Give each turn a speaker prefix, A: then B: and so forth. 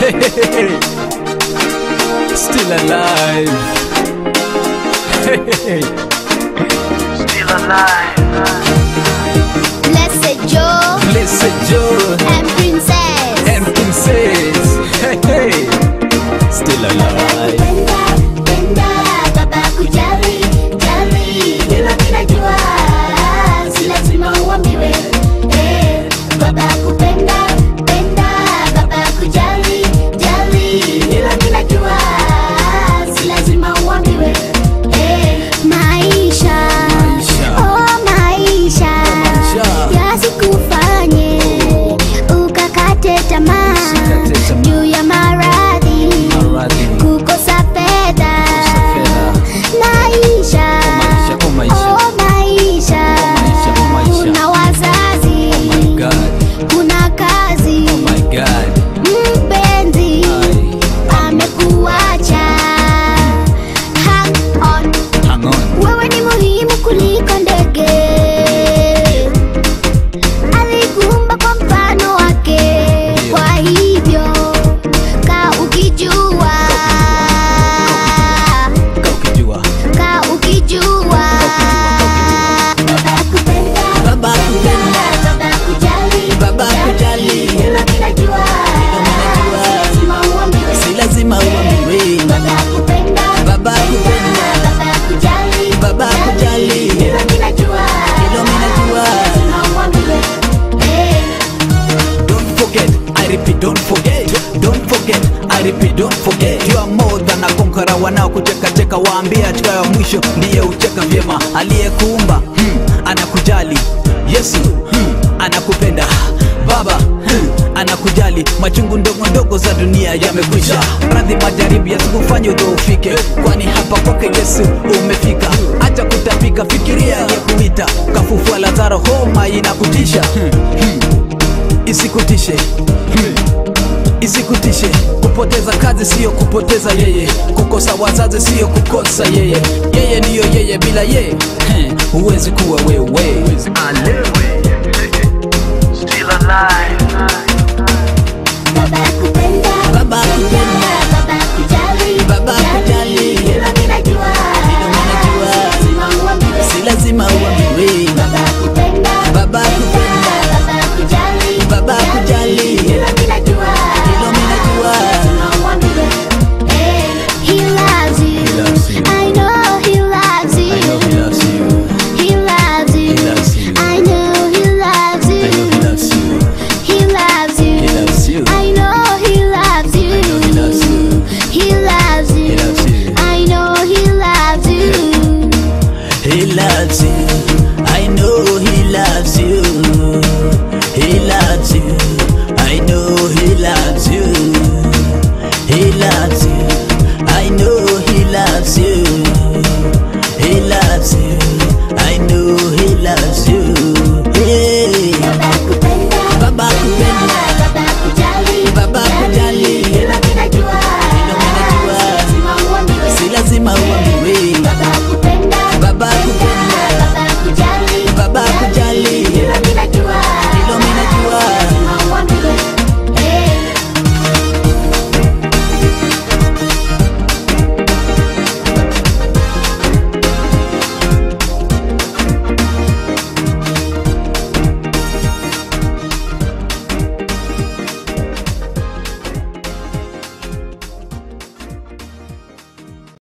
A: Still alive.
B: Still alive.
C: Blessed Joe
A: Blessed Joe
C: and Princess.
A: and Princess. Still alive.
C: Penda, penda, baba kujali, jali, hilo ninajua, si lazima uambiwe. Eh, baba kupenda, penda, baba kujali, jali, hilo ninajua, si lazima uambiwe. Eh, maisha,
A: Maisha.
C: oh maisha,
A: maisha.
C: yasikufanye ukakate tamaa
A: Usikate tamaa.
C: juu ya maradhi
A: Maradhi.
C: kukosa fedha
A: fedha.
C: maisha
A: maisha, oh maisha.
C: oh maisha
A: maisha, oh maisha.
C: kuna wazazi
A: Oh my God.
C: kuna kazi
A: Oh my God.
C: mpenzi
A: Aye.
C: amekuacha hang on
A: Hang on.
C: wewe ni muhimu kuliko ndege alikuumba kwa mfano wake
A: Ndio.
C: kwa hivyo ka ukijua
A: Kaa ukijua.
C: ka ukijua baba kupenda
A: Baba kupenda.
C: baba kujali
A: Baba kujali.
C: hilo ninajua
A: ninajua.
C: lazima uambiwe
A: Si lazima uambiwe.
C: baba kupenda
A: Baba kupenda.
C: baba kujali
A: Baba kujali.
C: hilo ninajua
A: Hilo ninajua.
C: lazima uambiwe eh
A: Don't forget, I repeat, don't forget. Don't forget, I repeat, don't forget. You are more than a conqueror. Wanaokucheka cheka waambie hatua ya mwisho ndiye ucheka vyema. Aliyekuumba hmm, anakujali. Yesu hmm, anakupenda. Baba hmm, anakujali. Machungu ndogo ndogo za dunia yamekwisha. Radhi majaribu yasikufanye udhoofike, kwani hapa kwake Yesu umefika. Acha kutapika, fikiria aliyekuita. Kafufua Lazaro, homa inakutisha hmm, hmm isikutishe hmm. isikutishe kupoteza kazi siyo kupoteza yeye kukosa wazazi siyo kukosa yeye yeye niyo yeye bila yeye hmm. huwezi kuwa wewe
B: I live